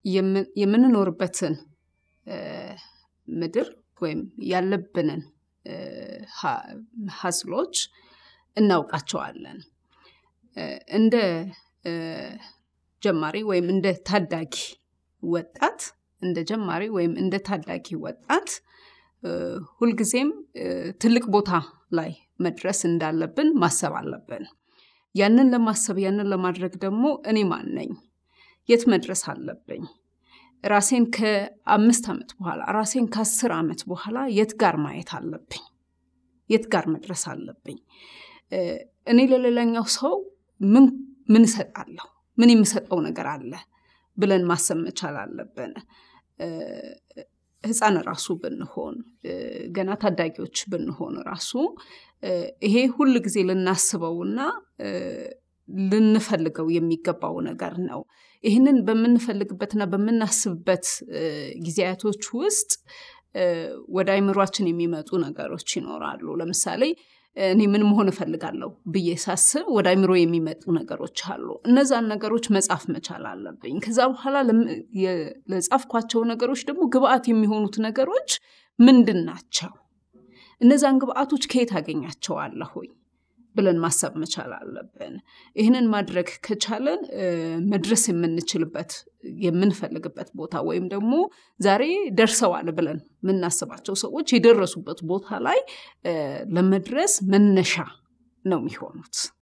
የምንኖርበትን ምድር ወይም ያለብንን ሀስሎች እናውቃቸዋለን። እንደ ጀማሪ ወይም እንደ ታዳጊ ወጣት እንደ ጀማሪ ወይም እንደ ታዳጊ ወጣት ሁልጊዜም ትልቅ ቦታ ላይ መድረስ እንዳለብን ማሰብ አለብን። ያንን ለማሰብ ያንን ለማድረግ ደግሞ እኔ ማን ነኝ? የት መድረስ አለብኝ? ራሴን ከአምስት ዓመት በኋላ ራሴን ከአስር ዓመት በኋላ የት ጋር ማየት አለብኝ? የት ጋር መድረስ አለብኝ? እኔ ለሌላኛው ሰው ምን ምን እሰጣለሁ? ምን የምሰጠው ነገር አለ ብለን ማሰብ መቻል አለብን። ህፃን ራሱ ብንሆን ገና ታዳጊዎች ብንሆን ራሱ ይሄ ሁል ጊዜ ልናስበውና ልንፈልገው የሚገባው ነገር ነው። ይህንን በምንፈልግበትና በምናስብበት ጊዜያቶች ውስጥ ወደ አይምሯችን የሚመጡ ነገሮች ይኖራሉ። ለምሳሌ እኔ ምን መሆን እፈልጋለሁ ብዬ ሳስብ ወደ አይምሮ የሚመጡ ነገሮች አሉ። እነዛን ነገሮች መጻፍ መቻል አለብኝ። ከዛ በኋላ ለጻፍኳቸው ነገሮች ደግሞ ግብአት የሚሆኑት ነገሮች ምንድን ናቸው? እነዛን ግብአቶች ከየት አገኛቸዋለሁኝ ብለን ማሰብ መቻል አለብን። ይህንን ማድረግ ከቻለን መድረስ የምንችልበት የምንፈልግበት ቦታ ወይም ደግሞ ዛሬ ደርሰዋል ብለን የምናስባቸው ሰዎች የደረሱበት ቦታ ላይ ለመድረስ መነሻ ነው የሚሆኑት።